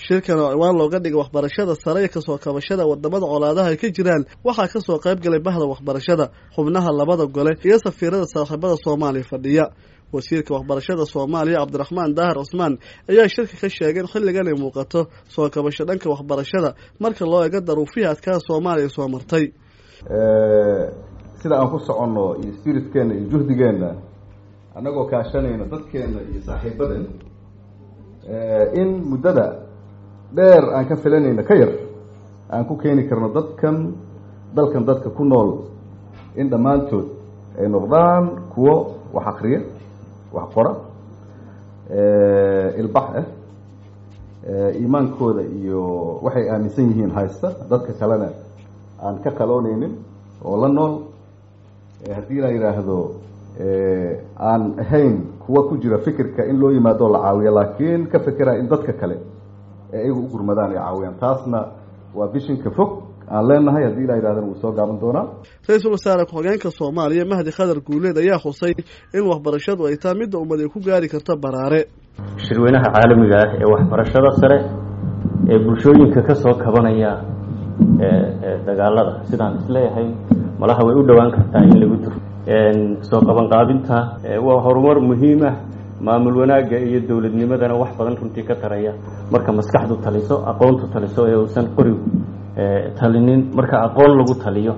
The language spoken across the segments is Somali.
shirkan oo ciwaan looga dhigay waxbarashada sare iyo kasoo kabashada wadamada colaadaha ay ka jiraan waxaa kasoo qayb galay bahda waxbarashada xubnaha labada gole iyo safiirada saaxiibada soomaaliya fadhiya wasiirka waxbarashada soomaaliya cabdiraxmaan daahir cusmaan ayaa shirka ka sheegay in xilligan ay muuqato soo kabasho dhanka waxbarashada marka loo eego daruufihii adkaa soomaaliya soo martay sida aan ku soconno iyo spiritkeena iyo juhdigeenna annagoo kaashanayno dadkeena iyo saaxiibaden in muddada dheer aan ka filanayno ka yar aan ku keeni karno dadkan dalkan dadka ku nool in dhammaantood ay noqdaan kuwo wax akriya wax qora ilbax ah iimaankooda iyo waxay aaminsan yihiin haysta dadka kalena aan ka qalooneynin oo la nool haddii la yidhaahdo aan ahayn kuwa ku jira fikirka in loo yimaado la caawiyo laakiin ka fekeraya in dadka kale ee iyagu u gurmadaan ay caawiyaan taasna waa bishinka fog aan leenahay haddii la yidhahdana wuu soo gaaban doonaa ra-iisul wasaare ku-xigeenka soomaaliya mahdi khadar guuleed ayaa xusay in waxbarashadu ay tahay midda ummad ay ku gaari karto baraare shirweynaha caalamiga ah ee waxbarashada sare ee bulshooyinka ka soo kabanaya dagaalada sidaan isleeyahay malaha way u dhowaan kartaa in lagu duro soo qabanqaabinta waa horumar muhiimah maamul wanaagga iyo dowladnimadana wax badan runtii ka taraya marka maskaxdu taliso aqoontu taliso ee uusan qorigu talinin marka aqoon lagu taliyo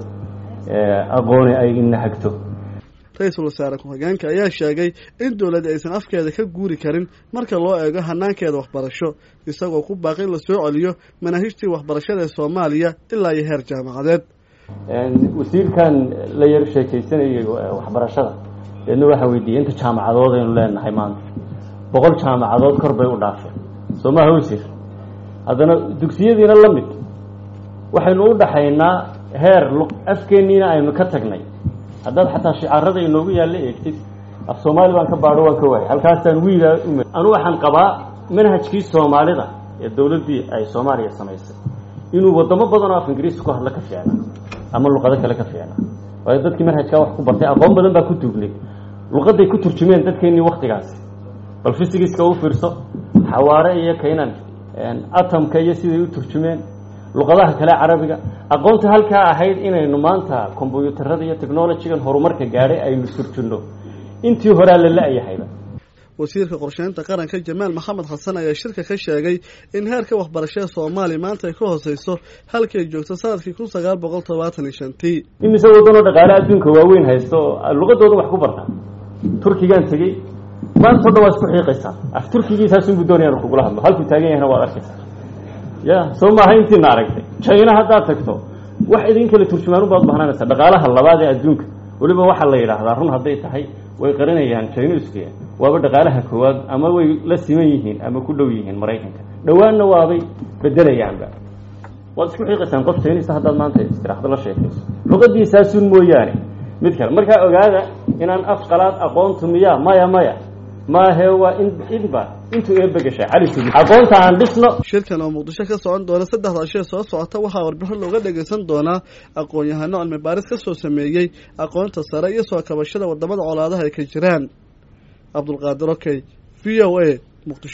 aqooni ay inahagto ra-iisul wasaare ku-xigeenka ayaa sheegay in dowladda aysan afkeeda ka guuri karin marka loo eego hanaankeeda waxbarasho isagoo ku baaqi in la soo celiyo manaahijtii waxbarashada ee soomaaliya ilaa iyo heer jaamacadeed wasiirkan la yar sheekaysanayay waxbarashada deedna waxaa weydiiyey inta jaamacadood aynu leenahay maanta boqol jaamacadood kor bay u dhaafeen soo maha wasiir haddana dugsiyadiina la mid waxaynu u dhaxaynaa heer afkeenniina aynu ka tagnay haddaad xataa shicaarada inoogu yaalla eegtid af soomaali baan ka baadho waan ka waayay halkaasaan wiigaa ume anu waxaan qabaa manhajkii soomaalida ee dowladdii ay soomaaliya samaysay inuu wadamo badan oo af ingiriiska ku hadla ka fiicnaa ama luqado kale ka fiicnaa waayo dadkii manhajkaa wax ku bartay aqoon badan baa ku duugnay luqaday ku turjumeen dadkeennii waktigaasi bal fisigiska u fiirso xawaare iyo kaynan atomka iyo siday u turjumeen luqadaha kale carabiga aqoonta halkaa ahayd inaynu maanta kombyuutarada iyo technologygan horumarka gaadhay aynu surjinno intii horaa la la-yahayba wasiirka qorsheynta qaranka jamaal maxamed xasan ayaa shirka ka sheegay in heerka waxbarashada soomaaliya maanta ay ka hooseyso halkii ay joogto sanadkii kun sagaal boqol todobaatan iyo shantii imise waddanoo dhaqaale adduunka waaweyn haysto oo luqadooda wax ku barta turkigaan tegey maanta o dhan waa isku xiiqaysaa af turkigiisaasunbu doonayaan kugula hadlo halkuu taagan yahayna waad arkaysaa ya soo maaha intiina aragtay china haddaad tagto wax idin kale turjumaan ubaad bahnaanaysa dhaqaalaha labaad ee adduunka weliba waxaa la yidhaahdaa run hadday tahay way qarinayaan chinuska waaba dhaqaalaha koowaad ama way la siman yihiin ama ku dhow yihiin maraykanka dhowaanna waabay bedelayaanba waad isku xiiqaysaan qof chinisa haddaad maanta istiraxdo la sheekayso luqadiisaasun mooyaane mid kale markaa ogaada inaan af qalaad aqoontu miya maya maya maahe waa in inba intuu eebagashay cali sugi aqoonta aan dhisno shirkan oo muqdisho ka socon doona saddexda shee soo socota waxaa warbixin looga dhagaysan doonaa aqoon-yahano cilmi baaris ka soo sameeyey aqoonta sare iyo soo kabashada wadamada colaadaha ay ka jiraan cabdulqaadir okey v o a muqdisho